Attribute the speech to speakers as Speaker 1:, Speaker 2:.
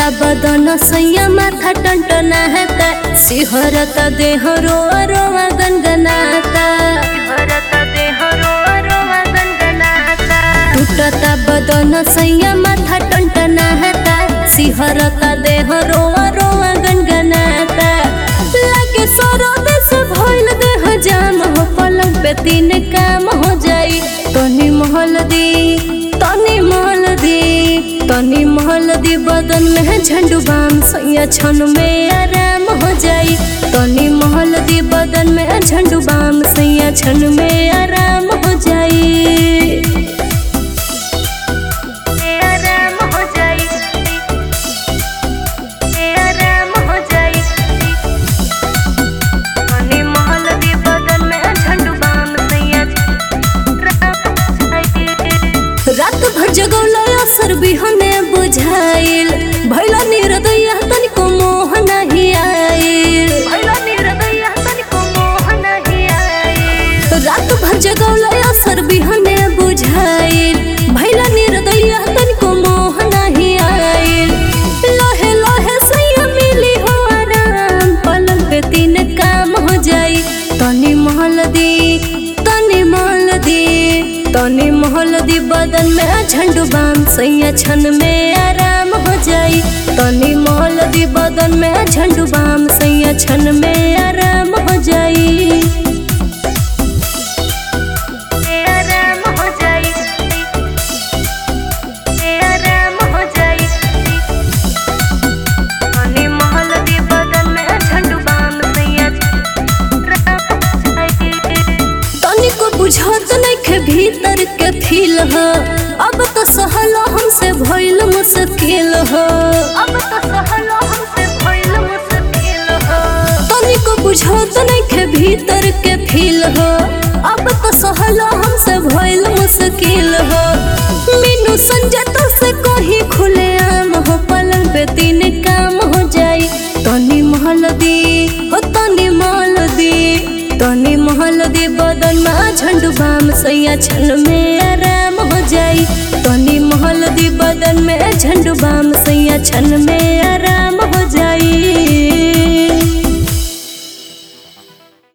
Speaker 1: बदन सैया माथा टंटनाता सिहरता देह रोआ रोआ गनगनाता टूटता बदन सैया माथा टंटनाता सिहरता देह रोआ रोआ गनगनाता लागे सरोद से भइल देह जाम हो पलंग पे तीन काम हो जाई तनी महल दी तनी महल दी तनी महल दी बदन में झंडू बाम सैया छन में आराम हो जाई तनी महल दी बदन में झंडू बाम सैया छन में आराम हो जाई आराम हो जाई आराम हो जाई तनी महल दी बदन में झंडू बाम सैया रात भर जगौला असर बिहने बुझाइल भैला निर्दया तनिको मोह नहीं आइल भैला निर्दया तनिको मोह नहीं आइल रात भर जगौला असर बिहने बुझाइल भैला निर्दया तनिको मोह नहीं आइल लोहे लोहे सैया मिली हो आराम पलंग पे तीन काम हो जाई तनी महल दी तनी महल दी तनी महल दी बदन में झंडू बाम सैया छन में आराम हो जाई तनी महल दी बदन में झंडू बाम सैया छन में आराम हो जाई आराम हो जाई आराम हो जाई तनी महल दी बदन में झंडू बाम सैया तनिको बुझत नइखे भीतर के फील ह अब तो सहलो हमसे भइल मुश्किल ह अब तो सहलो हमसे भइल मुश्किल ह तनिको बुझत नइखे भीतर के फील ह अब तो सहलो हमसे भइल मुश्किल ह मीनू संजय तो से कहीं खुले आम हो पलंग पे तीन काम हो जाई तनी महल दी हो तनी महल दी तनी महल दी बदन में झंडू बाम सैया छन में आराम हो जाई तनी महल दी बदन में झंडू बाम सैया छन में आराम